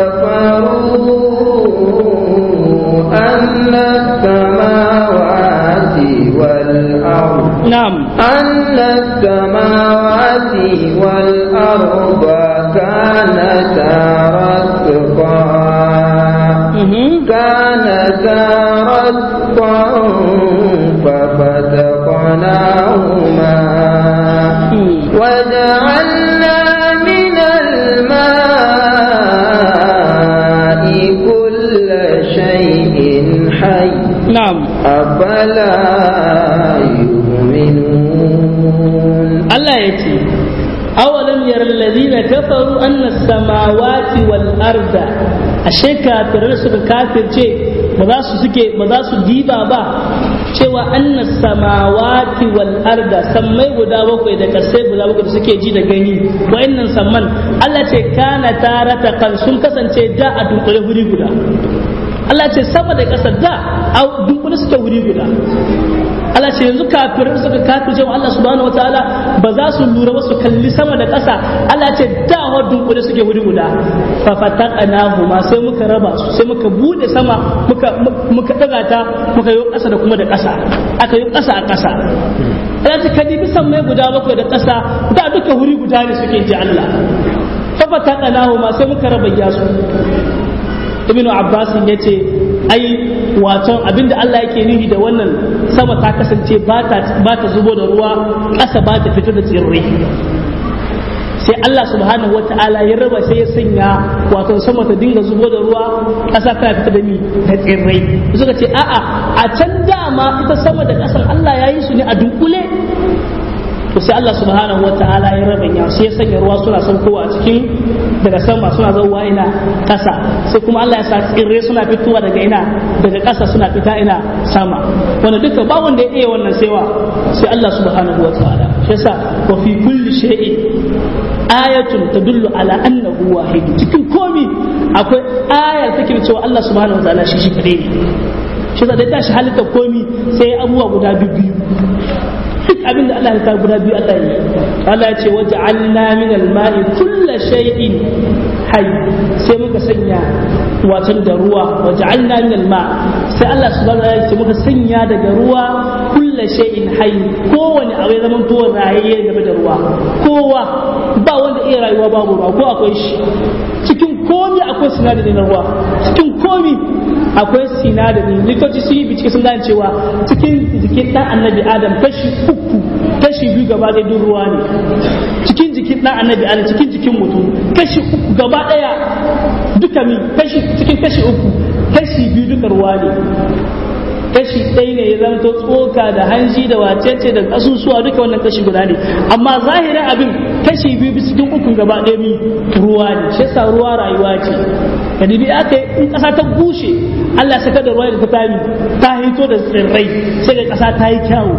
kafaru anna samawati wal ard na'am anna samawati wal arda kanata ratqa كانتا رتقا ففتقناهما وجعلنا من الماء كل شيء حي نعم أفلا يؤمنون الله يتي أولم ير الذين كفروا أن السماوات والأرض ashe kafirai suka kafirce ba za su suke ba za su diba ba cewa anna samawati wal arda sammai guda bakwai da kasai guda bakwai da suke ji da gani wa'annan samman Allah ce kana tarata kan sun kasance da a dunkule wuri guda Allah ce sama da ƙasa da a dunkule suke wuri guda Allah ce yanzu kafirai suka kafirce wa Allah subhanahu wataala ba za su lura ba su kalli sama da ƙasa Allah ce da wa dunkule suke wuri guda fa fataqnahu ma sai muka raba su sai muka bude sama muka muka daga ta muka yi ƙasa da kuma da ƙasa aka yi ƙasa a ƙasa Allah ce kadibi mai guda bakwai da ƙasa da duka wuri guda ne suke ji Allah fa fataqnahu ma sai muka raba yasu ibnu abbas yace ai wato abinda Allah yake nufi da wannan sama ta kasance ba ta zubo da ruwa ƙasa ba ta fito da tsirrai sai Allah subhanahu wata'ala ya raba sai ya sanya wato sama ta dinga zubo da ruwa ƙasa tana fita da ni da tsirrai suka ce a'a a can dama ita sama da ƙasan Allah ya yi su ne a dunkule to sai Allah subhanahu wata'ala ya raba ya sai ya sanya ruwa suna saukowa a cikin daga sama suna zauwa ina ƙasa sai kuma Allah ya sa tsirrai suna fitowa daga ina daga ƙasa suna fita ina sama wanda duka ba wanda ya iya wannan saiwa sai Allah subhanahu wata'ala shi yasa wa fi kulli shay'in ayatun tadullu ala annahu wahid cikin komi akwai ayar take cewa Allah subhanahu wataala shi shi kadai ne shi da tashi halitta komi sai abubuwa guda biyu duk abin da Allah ya ta guda biyu Allah yi Allah ya ce waja'alna min al-ma'i kullu shay'in hayy sai muka sanya watan da ruwa waja'alna min al-ma sai Allah subhanahu wataala ya ce muka sanya daga ruwa kullu shay'in hayy kowane abu ya zama to rayayye game da ruwa kowa ba wanda iya rayuwa babu ruwa ko akwai shi cikin komi akwai sinadari na ruwa cikin komi akwai sinadari likitoci sun yi bincike sun gane cewa cikin jikin dan annabi adam kashi uku kashi biyu gaba ɗaya duk ruwa ne cikin jikin dan annabi adam cikin jikin mutum kashi uku gaba ɗaya duka mi kashi cikin kashi uku kashi biyu duka ruwa ne kashi ɗaya ne ya zanto tsoka da hanji da wacece da kasusuwa duka wannan kashi guda ne amma zahirin abin kashi biyu bisa cikin ukun gaba ɗaya mi ruwa ne shi yasa ruwa rayuwa ce ka dibi aka in ƙasa ta bushe Allah saka da ruwa da ta tami ta hito da tsirrai sai ga ƙasa ta yi kyawu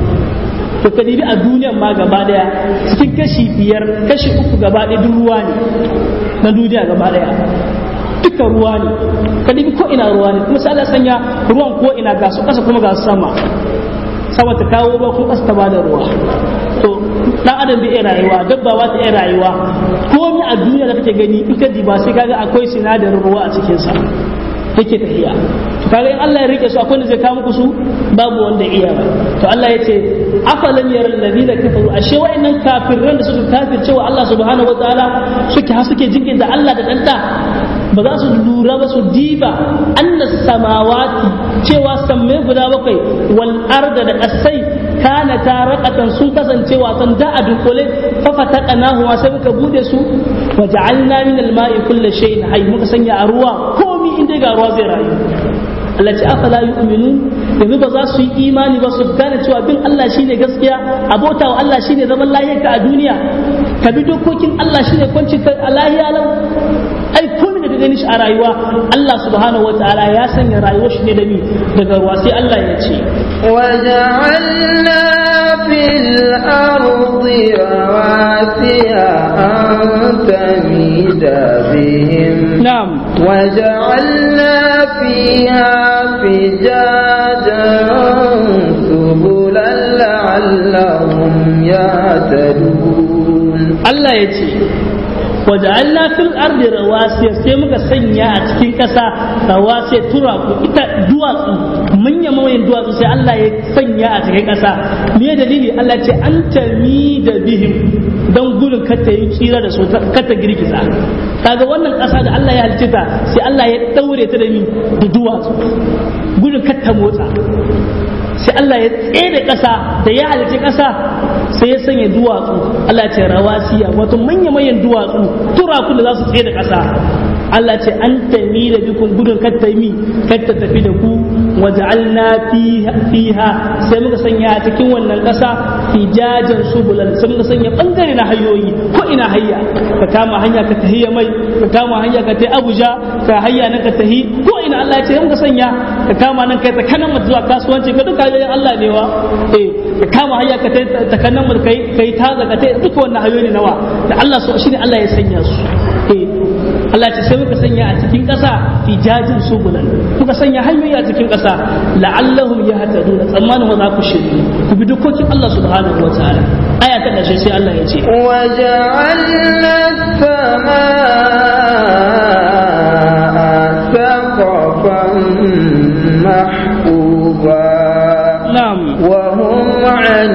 to ka dibi a duniyan ma gaba ɗaya cikin kashi biyar kashi uku gaba ɗaya duk ruwa ne na duniya gaba ɗaya duka ruwa ne ka dibi ko ina ruwa ne kuma sai Allah sanya ruwan ko ina ga su kasa kuma ga su sama sama ta kawo ruwa ko kasa ta bada ruwa to dan adam bai iya rayuwa dabba ba ta iya rayuwa komai a duniya da kake gani in ka diba sai kaga akwai sinadarin ruwa a cikin sa yake tafiya to kaga in Allah ya rike su akwai wanda zai kawo muku su babu wanda iya ba to Allah ya ce afalam yara alladhina kafaru ashe wa'annan kafiran da suka kafirce wa Allah subhanahu wataala suke ha suke jikin da Allah da danta ba za su lura ba su diba annas samawati cewa sammai guda bakwai wal arda da kasai kana taraqatan sun kasance wasan da a dunkule fa fataqnahu sai muka bude su wa ja'alna min al-ma'i kulli shay'in hayy muka sanya a ruwa komi inda ga ruwa zai rayu Allah ce afala yu'minun yanzu ba za su yi imani ba su gane cewa bin Allah shine gaskiya abota wa Allah shine zaman lahiyarka a duniya ka bi dokokin Allah shine kwanci ka a lahiya lau ai komai da gani shi a rayuwa Allah subhanahu wataala ya sanya rayuwar shi ne da mi daga ruwa sai Allah ya ce وجعلنا في الأرض رواسي أن تميد بهم na'am وجعلنا فيها فجاجا سبلا لعلهم يهتدون Allah ya ce waja'alna fil ardi rawasiya sai muka sanya a cikin ƙasa rawasiya turaku ita duwatsu manya manyan duwatsu sai Allah ya sanya a cikin ƙasa me dalili Allah ce an tami da bihim don gudun kata yi tsira da su kata girgiza kaga wannan ƙasa da Allah ya halice ta sai Allah ya daure ta da mi da duwatsu gudun kata motsa sai Allah ya tsere ƙasa da ya halice ƙasa sai ya sanya duwatsu Allah ce rawasiya wato manya-manyan duwatsu turakun da za su tsaye da ƙasa Allah ce an tami da bikun gudun katta mi katta tafi da ku waja'alna fiha sai muka sanya a cikin wannan ƙasa fijajan subulan sai muka sanya bangare na hayoyi ko ina hayya ka kama hanya ka tahi mai ka kama hanya ka tahi Abuja ka hayya nan ka tahi ko ina Allah ya ce muka sanya ka kama nan kai ta kanan zuwa kasuwanci ka duka hanyoyin Allah ne wa eh ka kama hanya ka tahi ta kanan kai kai ta zaka tahi duka wannan hayoyi nawa da Allah so shine Allah ya sanya su eh Allah ce sai muka sanya a cikin ƙasa fijajin subulan muka sanya hanyoyi a cikin ƙasa la'allahum yahtadun tsammanin wa za ku shirye ku bi dokokin Allah subhanahu wa ta'ala aya ta ƙarshe sai Allah ya ce وجعلنا السماء سقفا محفوظا na'am وهم عن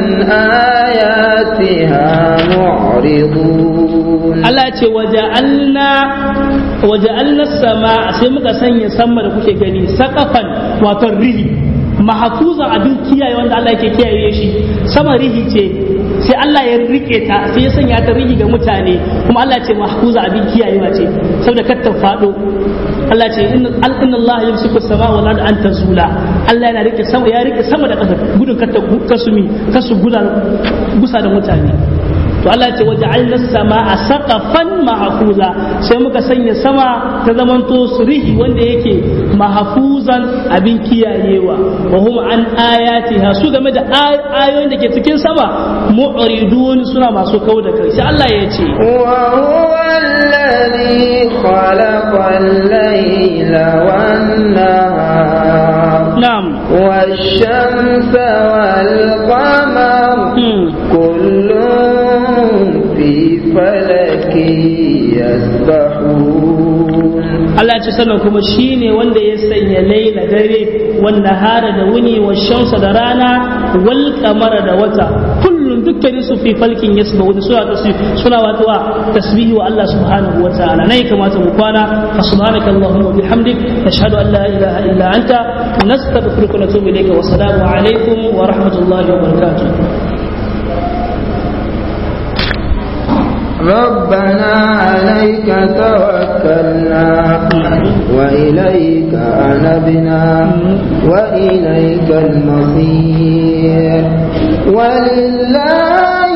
آياتها معرضون Allah ce waja'alna waja'alna sama sai muka sanya sama da kuke gani saqafan wato rihi mahfuzan abin kiyaye wanda Allah yake kiyaye shi sama rihi ce sai Allah ya rike ta sai ya sanya ta rihi ga mutane kuma Allah ce mahfuza abin kiyayewa ce saboda kar ta fado Allah ce inna Allah yamsiku sama wal ard an tazula Allah yana rike sama ya rike sama da ƙasa gudun kar ta kasumi kasu guda gusa da mutane to Allah ce waja'alna samaa saqafan mahfuza sai muka sanya sama ta zamanto surihi wanda yake mahfuzan abin kiyayewa wa hum an ayatiha su game da ayoyin da ke cikin sama mu'ridun suna masu kau da kai sai Allah ya ce wa huwa alladhi khalaqa al-layla wan-nahara na'am والشمس والقمر كل في فلك يسبحون Allah ce sannan kuma shi ne wanda ya sanya laila dare wanda hara da wuni wa shamsa da rana wal kamara da wata kullum dukkanin su fi falkin yasba wani suna tasbih suna wato tasbihi wa Allah subhanahu wa ta'ala nai kamata mu kwana fa subhanaka allahumma bihamdik nashhadu an la ilaha illa anta nastaghfiruka wa natubu ilayka wa assalamu alaikum wa rahmatullahi wa barakatuh ربنا عليك توكلنا وإليك أنبنا وإليك المصير ولله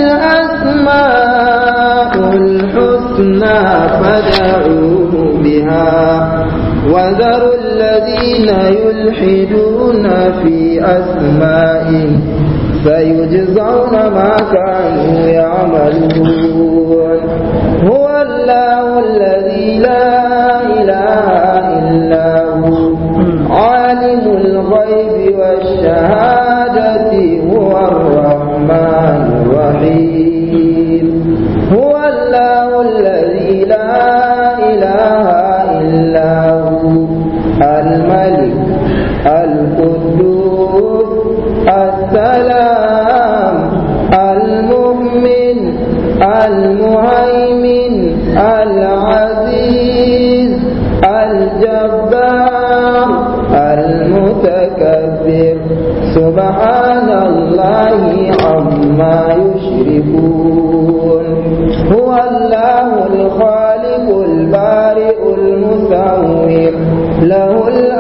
الأسماء الحسنى فدعوه بها وذروا الذين يلحدون في أسمائه سيجزون ما كانوا يعملون هو الله الذي لا إله إلا هو عالم الغيب والشهادة هو الرحمن الرحيم هو الله الذي لا إله إلا هو الملك القدوس السلام المؤمن المهيمن العزيز الجبار المتكبر سبحان الله عما يشركون هو الله الخالق البارئ المصور له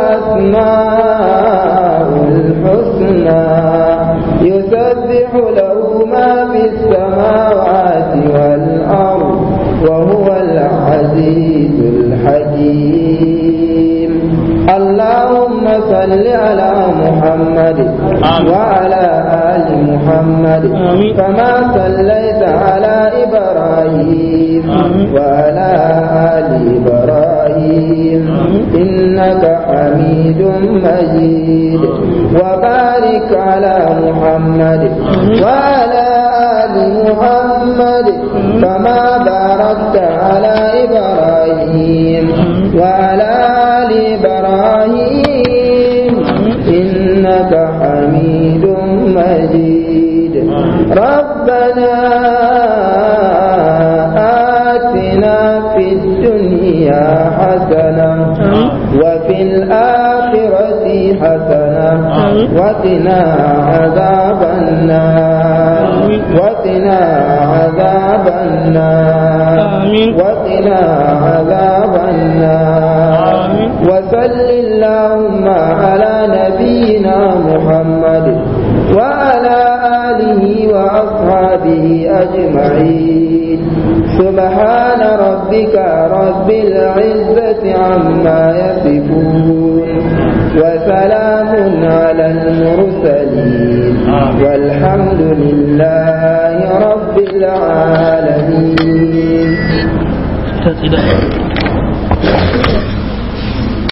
الأسماء الحسنى يسبح له ما في السماوات والأرض وهو العزيز الحكيم اللهم صل على محمد وعلى آل محمد كما صليت على إبراهيم وعلى آل إبراهيم إنك حميد مجيد وبارك على محمد وعلى آل محمد كما باركت على إبراهيم وعلى آل إبراهيم إنك حميد مجيد ربنا آتنا في الدنيا حسنة وفي الآخرة حسنة وقنا عذاب النار وقنا عذاب النار وقنا عذاب النار وصل اللهم على نبينا محمد وعلى آله وأصحابه أجمعين سبحان ربك رب العزة عما يصفون وسلام على المرسلين والحمد لله رب العالمين